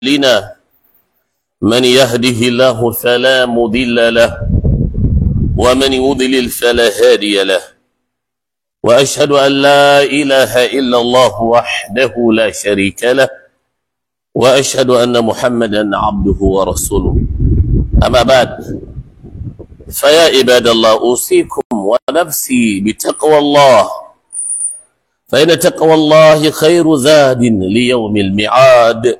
لنا من يهده الله فلا مضل له ومن يضلل فلا هادي له واشهد ان لا اله الا الله وحده لا شريك له واشهد ان محمدا عبده ورسوله اما بعد فيا عباد الله اوصيكم ونفسي بتقوى الله فان تقوى الله خير زاد ليوم الميعاد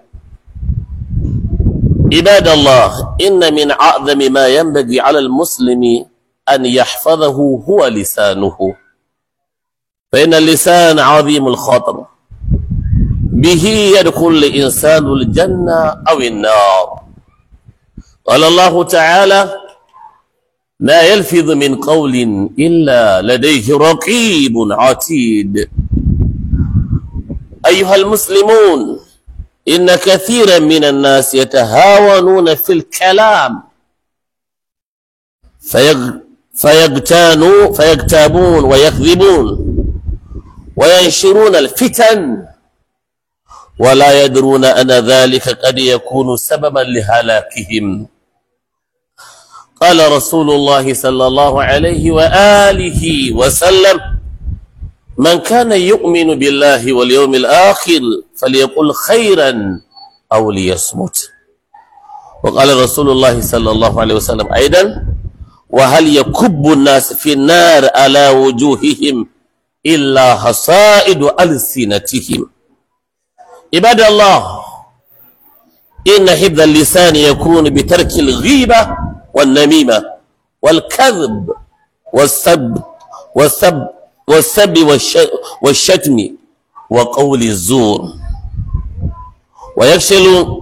عباد الله إن من أعظم ما ينبغي على المسلم أن يحفظه هو لسانه فإن اللسان عظيم الخطر به يدخل الإنسان الجنة أو النار قال الله تعالى ما يلفظ من قول إلا لديه رقيب عتيد أيها المسلمون إن كثيرا من الناس يتهاونون في الكلام فيغ فيغتانوا فيغتابون ويكذبون وينشرون الفتن ولا يدرون أن ذلك قد يكون سببا لهلاكهم قال رسول الله صلى الله عليه وآله وسلم من كان يؤمن بالله واليوم الآخر فليقل خيرا أو ليصمت وقال رسول الله صلى الله عليه وسلم أيضا وهل يكب الناس في النار على وجوههم إلا حصائد ألسنتهم عباد الله إن حفظ اللسان يكون بترك الغيبة والنميمة والكذب والسب والسب والسب والشتم وقول الزور ويكسل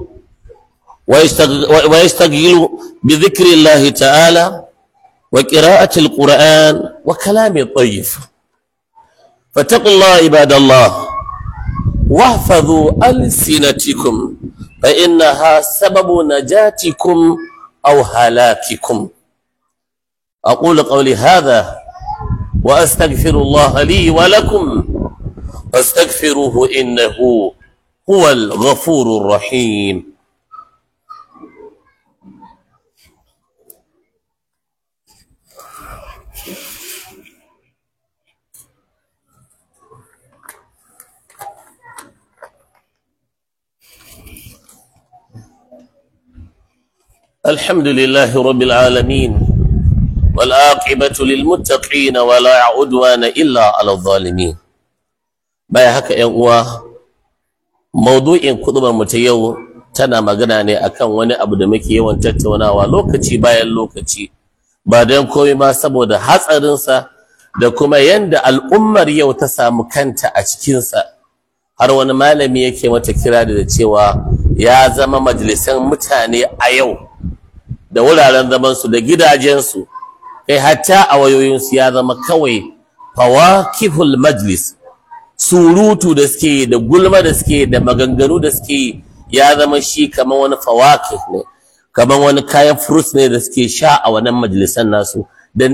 ويستغل بذكر الله تعالى وقراءة القرآن وكلام الطيف فاتقوا الله عباد الله واحفظوا ألسنتكم فإنها سبب نجاتكم أو هلاككم أقول قولي هذا وأستغفر الله لي ولكم فاستغفروه إنه هو الغفور الرحيم الحمد لله رب العالمين والعاقبة للمتقين ولا عدوان إلا على الظالمين baya haka ‘yan uwa maudu'in kuɗubar mu ta yau tana magana ne akan wani abu da muke yawan tattaunawa lokaci bayan lokaci ba don komai ma saboda hatsarinsa da kuma yanda al'ummar yau ta samu kanta a cikinsa har wani malami yake mata kira da cewa ya zama majalisan mutane a yau da wuraren zamansu da gidajensu kai hatta a wayoyinsu ya zama kawai fawakihul majlis surutu da suke da gulma da suke da maganganu da suke ya zama shi kamar wani fawakih ne kamar wani kayan fruits ne da suke sha a wannan majalisan nasu da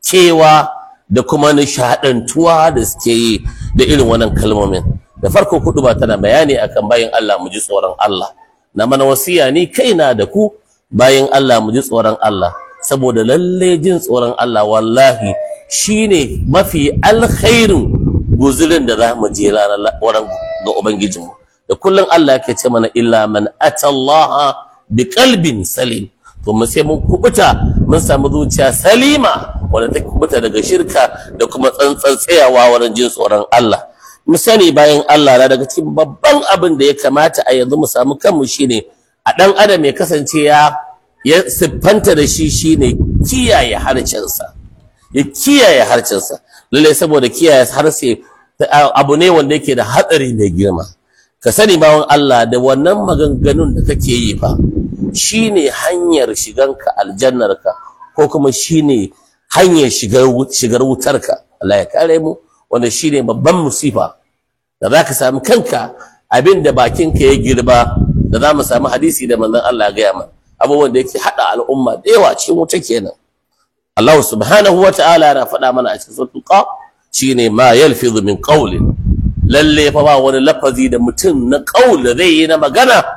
cewa da kuma nishaɗantuwa da suke yi da irin wannan kalmomin da farko kudu ba tana bayani akan bayan Allah mu ji tsoron Allah na mana wasiya ni kaina da ku bayan Allah mu ji tsoron Allah saboda lalle jin tsoron Allah wallahi shine mafi alkhairin guzurin da za mu je ranar wurin ga ubangijinmu da kullum Allah yake ce mana illa man atallaha bi qalbin salim to mu sai mun kubuta mun samu zuciya salima wanda ta kubuta daga shirka da kuma tsantsan tsayawa wurin jin tsoron Allah mu sani bayan Allah na daga cikin babban abin da ya kamata a yanzu mu samu kanmu shine a dan adam ya kasance ya ya siffanta da shi shine kiyaye harcensa ya kiyaye harcensa lalle saboda kiyaye harshe abu ne wanda yake da hatsari mai girma ka sani bawan Allah da wannan maganganun da kake yi fa shine hanyar shiganka aljannarka ko kuma shine hanyar shigar shigar wutarka Allah ya kare mu wanda shine babban musifa da zaka samu kanka abinda bakinka ya girba da za mu samu hadisi da manzon Allah ya gaya mana abubuwan da yake hada al'umma da yawa cikin wuta kenan Allah subhanahu wa ta'ala yana faɗa mana a cikin suratul qaf shine ma yalfizu min qawlin lalle fa ba wani lafazi da mutum na qaul da zai yi na magana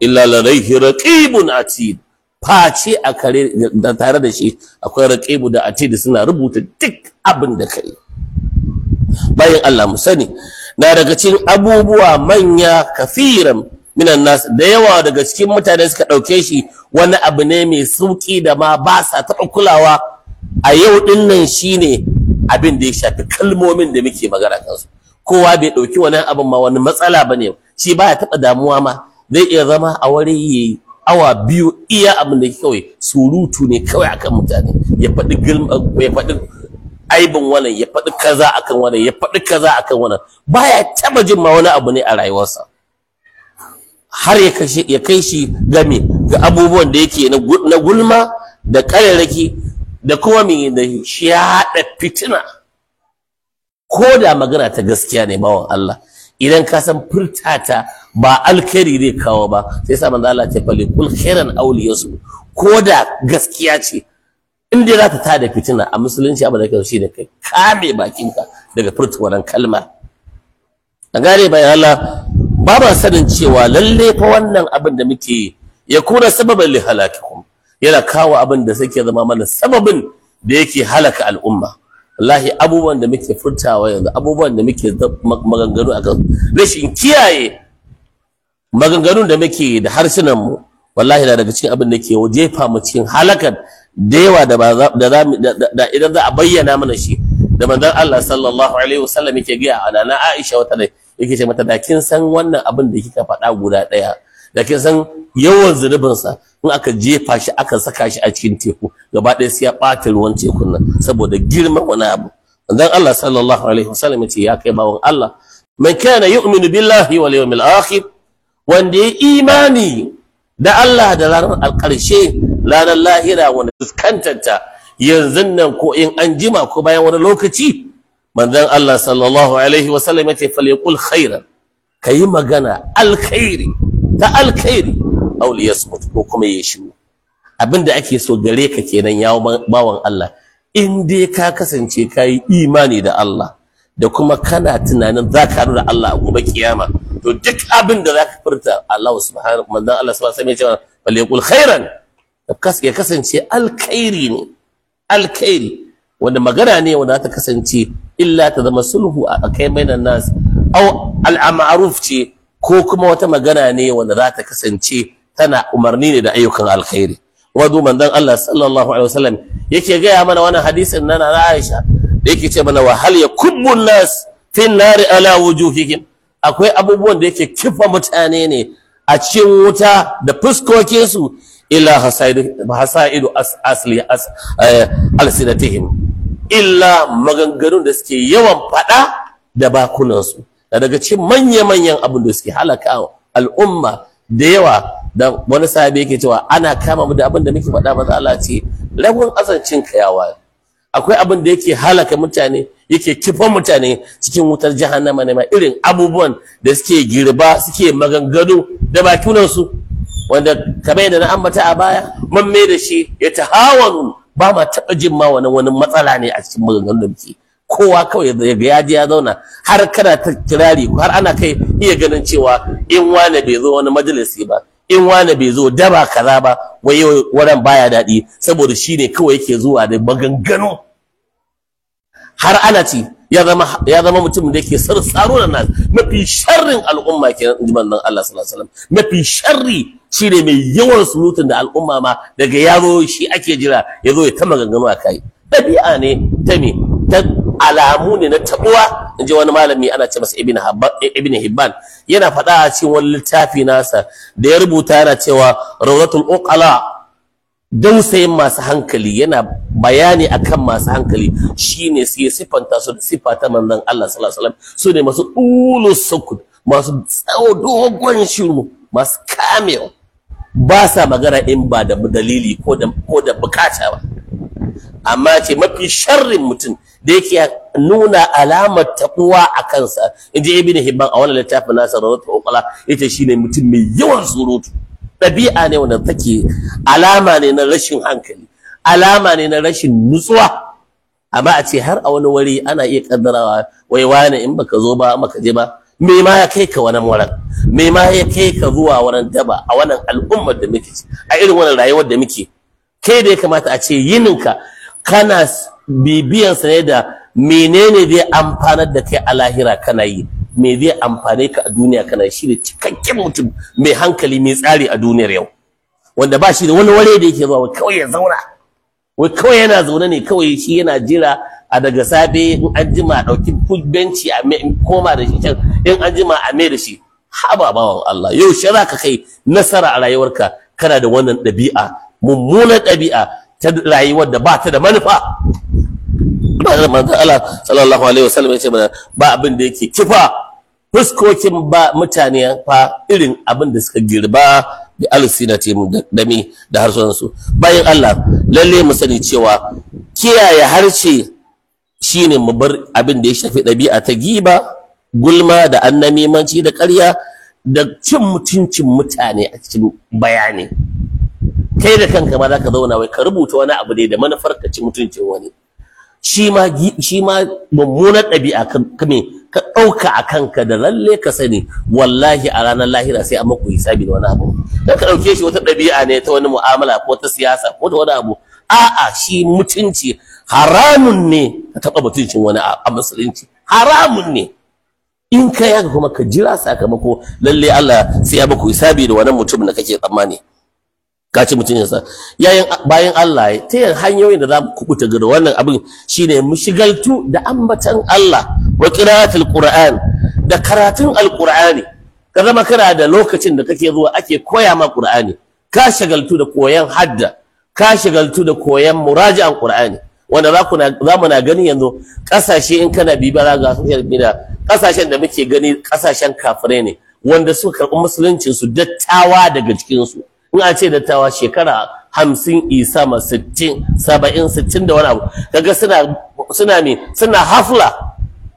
illa ladayhi raqibun atid face a kare da tare da shi akwai raqibu da atid suna rubuta duk abin da kai bayan Allah mu sani na daga cikin abubuwa manya kafiran minan nas da yawa daga cikin mutane suka ɗauke shi wani abu ne mai sauƙi da ma ba sa taɓa kulawa a yau ɗin nan shine abin da ya shafi kalmomin da muke magana kansu kowa bai ɗauki wani abin ma wani matsala ba ne shi baya taɓa damuwa ma zai iya zama a wuri yayi awa biyu iya abin da kawai surutu ne kawai akan mutane ya faɗi ya faɗi aibin wannan ya faɗi kaza akan wannan ya faɗi kaza akan wannan baya taba jin ma wani abu ne a rayuwarsa har ya kashe ya kai shi game ga abubuwan da yake na gulma da ƙararraki da kuma me da shi ya haɗa fitina ko da magana ta gaskiya ne bawan Allah idan ka san furtata ba alkhairi zai kawo ba sai sa manzo Allah ya fali kul khairan awliyasu ko da gaskiya ce in dai za ta tada fitina a musulunci abu da kai shi da kai kame bakinka daga furta wannan kalma a gane bayan Allah ba ba sanin cewa lalle fa wannan abin da muke ya kuna sababan li halakikum yana kawo abin da suke zama mana sababin da yake halaka al'umma wallahi abubuwan da muke furtawa yanzu abubuwan da muke maganganu akan rashin kiyaye maganganun da muke da harsunan mu wallahi na daga cikin abin da ke jefa mu cikin halakan da yawa da ba da da idan za a bayyana mana shi da manzon Allah sallallahu alaihi wasallam yake ga ana na Aisha wata da yake ce mata da kin san wannan abin da kika faɗa guda ɗaya da kin san yawan zunubin sa in aka jefa shi aka saka shi a cikin teku gaba ɗaya sai ya ɓata ruwan tekun nan saboda girman wani abu manzon Allah sallallahu alaihi wasallam yace ya kai bawon Allah man kana yu'minu billahi wal yawmil akhir wanda ya imani da Allah da ranar alƙarshe ranar lahira wanda fuskantanta yanzu nan ko in an jima ko bayan wani lokaci manzon Allah sallallahu alaihi wa sallam yace falyaqul khairan kayi magana alkhairi ta alkhairi aw liyasmut ko kuma ya shiru abinda ake so gare ka kenan ya bawan Allah in dai ka kasance kayi imani da Allah da kuma kana tunanin za ka da Allah a gobe kiyama to duk abin da za ka furta Allah subhanahu manzon Allah subhanahu wa sallam yace falyaqul khairan ya kasance alkhairi ne alkhairi wanda magana ne wanda ta kasance illa ta zama sulhu a kai bainan nas aw al'amaruf ce ko kuma wata magana ne wanda za ta kasance tana umarni ne da ayyukan alkhairi wadu manzon Allah sallallahu alaihi wasallam yake gaya mana wannan hadisin nan na Aisha da yake ce mana wa hal yakubbu nas fi nari ala wujuhihim akwai abubuwan da yake kifa mutane ne a cikin wuta da fuskokinsu illa hasaidu asli alsinatihim illa maganganun da suke yawan fada da bakunansu da daga cikin manya-manyan abin da suke halaka al'umma da yawa da wani sahabi yake cewa ana kama mu da abin da muke faɗa maza Allah ce lagun azancin kayawa akwai abin da yake halaka mutane yake kifan mutane cikin wutar jahannama ne ma irin abubuwan da suke girba suke maganganu da bakunansu wanda kamar yadda na ambata a baya man mai da shi ya tahawanu ba ma taɓa jin ma wani wani matsala ne a cikin maganganun da muke kowa kawai ya ga ya je ya zauna har kana ta kirari har ana kai iya ganin cewa in wane bai zo wani majalisi ba in wane bai zo daba kaza ba wai yau wurin baya daɗi saboda shi ne kawai yake zuwa da maganganu har ana ci ya zama ya zama mutum da yake sarsaro da nas mafi sharrin al'umma kenan in ji manzon Allah sallallahu alaihi wasallam mafi sharri shine mai yawan surutun da al'umma ma daga yaro shi ake jira ya zo ya ta maganganu a kai ɗabi'a ne ta me ta alamu ne na tabuwa in ji wani malami ana ce masa ibn hibban yana faɗa a cikin wani littafi nasa da ya rubuta yana cewa rawdatul uqala dausayin masu hankali yana bayani akan masu hankali shine sai sifanta su da sifa ta manzon Allah sallallahu alaihi wasallam su ne masu ulus sukut masu tsawo dogon shiru masu kamewa ba sa magana in ba da dalili ko da ko da bukata ba amma ce mafi sharrin mutum da yake nuna alamar takuwa a kansa inji ibn hibban a wannan littafin nasa rawatu uqala ita shine mutum mai yawan surutu ɗabi'a ne wanda take alama ne na rashin hankali alama ne na rashin nutsuwa amma a ce har a wani wuri ana iya kaddarawa wai wane in baka zo ba maka je ba me ma ya kai ka wannan wurin me ma ya kai ka zuwa wurin daba a wannan al'ummar da muke a irin wannan rayuwar da muke kai da ya kamata a ce yininka kana bibiyan sa ne da menene zai amfanar da kai a lahira kana yi me zai amfane ka a duniya kana shi ne cikakken mutum mai hankali mai tsari a duniyar yau wanda ba shi da wani ware da yake zuwa kawai ya zauna wai kawai yana zaune ne kawai shi yana jira a daga safe in an jima a ɗauki benci a koma da shi can in an jima a mai da shi haba bawan Allah yau shi ka kai nasara a rayuwarka kana da wannan ɗabi'a mummunan ɗabi'a ta rayuwar da ba ta da manufa manzo Allah sallallahu alaihi wasallam yace mana ba abin da yake kifa fuskokin ba mutane fa irin abin da suka girba bi alsinati da mi da harsunan su bayan Allah lalle mu sani cewa kiyaye harshe shine mu bar abin da ya shafi ɗabi'a ta giba gulma da annamimanci da ƙarya da cin mutuncin mutane a cikin bayani kai da kanka ma zaka zauna wai ka rubuta wani abu ne da manufar ka ci mutuncin wani shi ma shi ma mummunar ɗabi'a ka me ka ɗauka a kanka da lalle ka sani wallahi a ranar lahira sai an maku hisabi da wani abu dan ka ɗauke shi wata ɗabi'a ne ta wani mu'amala ko ta siyasa ko ta wani abu a'a shi mutunci haramun ne ka taɓa mutuncin wani a musulunci haramun ne in ka yaga kuma ka jira sakamako lalle Allah sai ya maku hisabi da wannan mutum da kake tsammani ka ci mutuncinsa yayin bayan Allah ta yin hanyoyin da za mu kubuta ga wannan abin shine mu shigaltu da ambatan Allah wa qira'atul Qur'an da karatun alqur'ani ka zama kana da lokacin da kake zuwa ake koya ma Qur'ani ka shagaltu da koyan hadda ka shagaltu da koyan muraji'an Qur'ani wanda za ku za mu na gani yanzu kasashe in kana bibiya ga social media kasashen da muke gani kasashen kafirai ne wanda suka karɓi musuluncin su dattawa daga cikin su in a ce dattawa shekara hamsin isa ma sittin saba'in sittin da wani abu kaga suna suna me suna hafla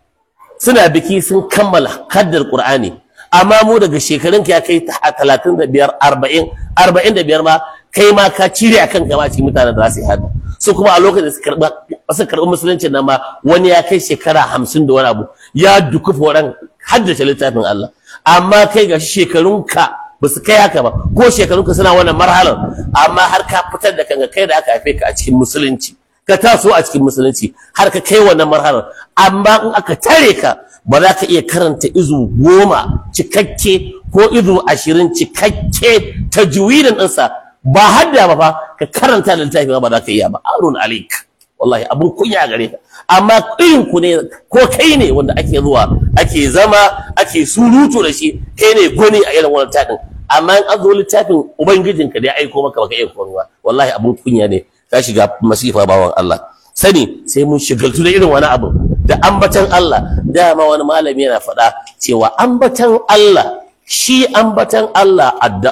suna biki sun kammala haddar qur'ani amma mu daga shekarun ka ya kai talatin da biyar arba'in arba'in da biyar ma kai ma ka cire akan gama cikin mutanen da za su yi hadda su kuma a lokacin da su karɓa su karɓi musulunci nan ma wani ya kai shekara hamsin da wani abu ya dukufa wurin haddace littafin Allah amma kai ga shekarunka ba su kai haka ba ko shekarunka suna wannan marhalar amma har ka fitar da kanka kai da aka haife ka a cikin musulunci ka taso a cikin musulunci har ka kai wannan marhalar amma in aka tare ka ba za ka iya karanta izu goma cikakke ko izu ashirin cikakke ta juwidin ɗinsa ba hadda ba fa ka karanta da littafi ba za ka iya ba arun alik wallahi abun kunya gare ka amma irin ku ne ko kai ne wanda ake zuwa ake zama ake surutu da shi kai ne goni a irin wannan tadin amma in an zo littafin ubangijinka da ya aiko maka baka iya koruwa wallahi abun kunya ne ka shiga masifa bawan Allah sani sai mun shigaltu da irin wani abu da ambatan Allah dama wani malami yana faɗa cewa ambatan Allah shi ambatan Allah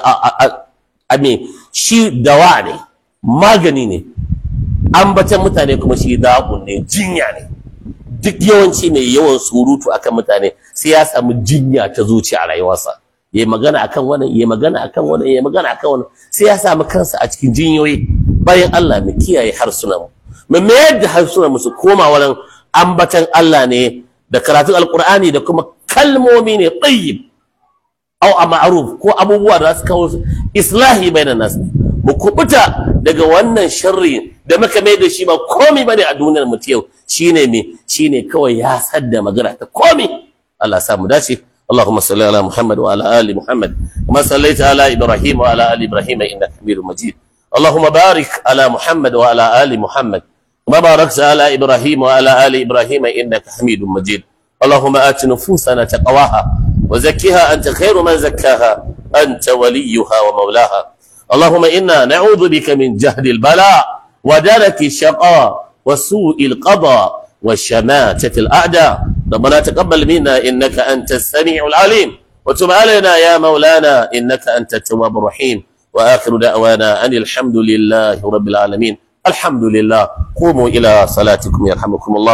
a me shi dawa ne magani ne ambatan mutane kuma shi da'un ne jinya ne duk yawanci mai yawan surutu akan mutane sai ya samu jinya ta zuciya a rayuwarsa ya magana akan wannan ya magana akan wannan ya magana akan wannan sai ya samu kansa a cikin jinyoyi bayan Allah mu kiyaye harsunan mu mu mayar da harsunan mu su koma wurin ambatan Allah ne da karatun alqur'ani da kuma kalmomi ne tayyib au a ma'ruf ko abubuwa da su kawo islahi bainan nas mu kubuta daga wannan sharri da muka mai da shi ba komai bane a duniyar mu yau shine me shine kawai ya sadda magana ta komai Allah ya sa mu dace اللهم صل على محمد وعلى ال محمد كما صليت على ابراهيم وعلى ال ابراهيم انك حميد مجيد اللهم بارك على محمد وعلى ال محمد كما باركت على ابراهيم وعلى ال ابراهيم انك حميد مجيد اللهم ات نفوسنا تقواها وزكها انت خير من زكاها انت وليها ومولاها اللهم انا نعوذ بك من جهد البلاء ودرك الشقاء وسوء القضاء وشماتة الأعداء ربنا تقبل منا إنك أنت السميع العليم وتب علينا يا مولانا إنك أنت التواب الرحيم وآخر دعوانا أن الحمد لله رب العالمين الحمد لله قوموا إلى صلاتكم يرحمكم الله